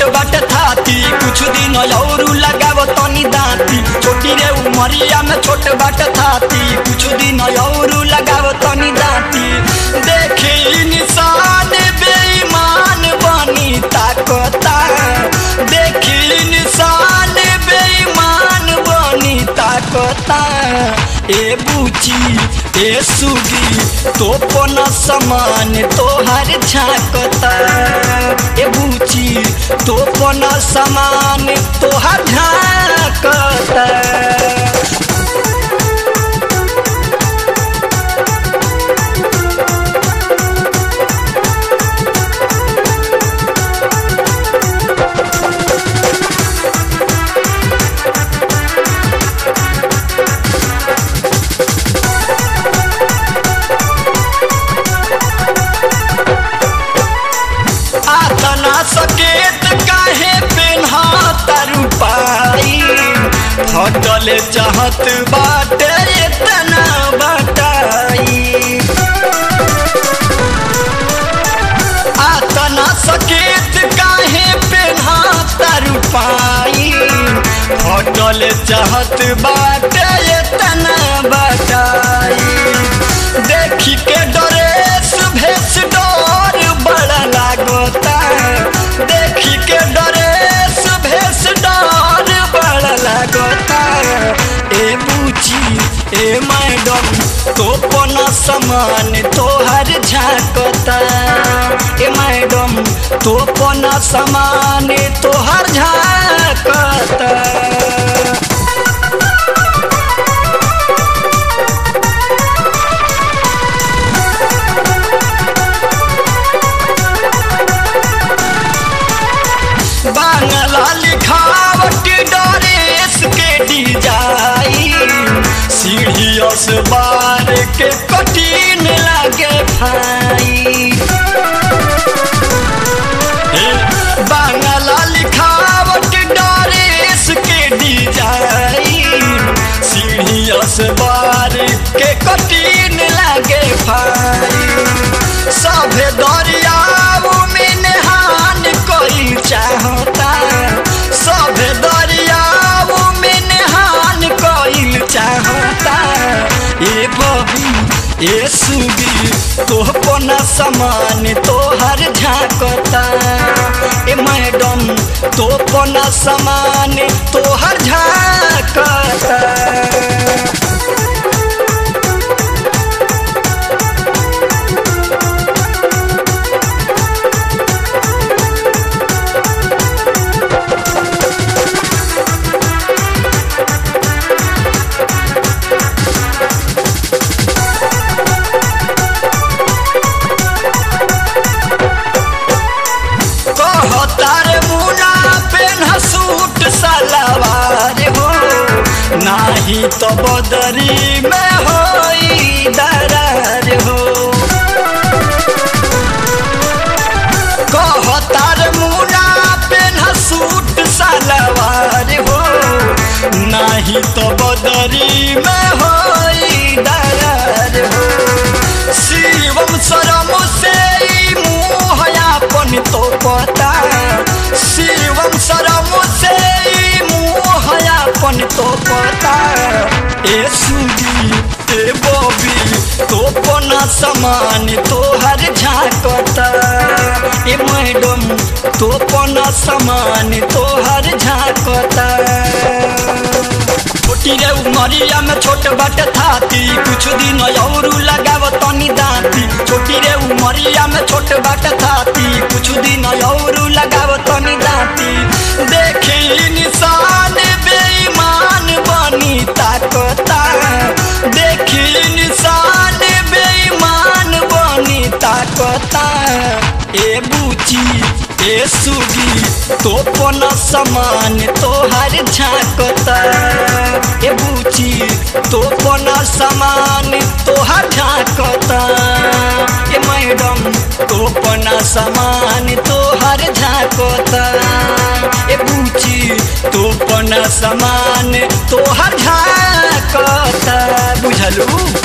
बाट थाती कुछ दिन औरू लगाव तनी दाती छोटी रे उमरिया में छोट बाट थाती कुछ दिन औरू लगाव तनी दाती देखी इंसान बेईमान बनी ताकता देखी इंसान बेईमान बनी ताकता ए बूची ए सुगी तो पन समान तोहर झाकता ए बूची तो पन समान तोहर झाकता आतना सकेत काहे पेन्हा तारू पाई फटल चाहत बाटे इतना बटाई आतना सकेत काहे पेन्हा तारू पाई फटल चाहत बाटे इतना बटाई देखी के डरेस भेस डर बड़ा लागता देखी के डरेस भेस डर बड़ा लागता ए बूची ए मैडम तो पना समान तोहर झाकता ए मैडम तो पना समान तोहर झाकता बांगला लिखावट डरेस के डिजाइन सीढ़ियस बार के कठिन लागे भाई बांगला लिखावट डरेस के डिजाइन सीढ़ियस बार के कठिन लागे भाई सभे दरियाव में नहान कोई चाहता सभे दरियाव में नहान कोई चाहता ए बबी ए सुगी तोह पना समान तोहर झाकता ए मैडम तो पना समान तोहर झाकता कहतार मुना पेन सूट सलवार हो नाही तो बदरी में होई दरार हो कहतार मुना पेन सूट सलवार हो नाही तो बदरी में होई दरार हो शिवम शरम से ई मुँह अपन तो पता शिवम शरम से ई मुँह अपन तो पता ए सुगी ए बबी तो पना समान तोहर झाकता ए मैडम तो पना समान तोहर झाकता छोटी रे उमरिया में छोट बाट थाती कुछ दिन औरू लगाव तनी दाती छोटी रे उमरिया में छोट बाट थाती कुछ दिन औरू लगाव तनी दाती देखी इंसान बेईमान बनी ताकता देखी इंसान बेईमान बनी ताकता ए बूची ए सुगी तो पना समान तोहर झाकता ए बूची तो पना समान तोहर झाकता ए मैडम तो पना समान तोहर झाकता ए बूची तो पना समान तोहर झाकता बुझलू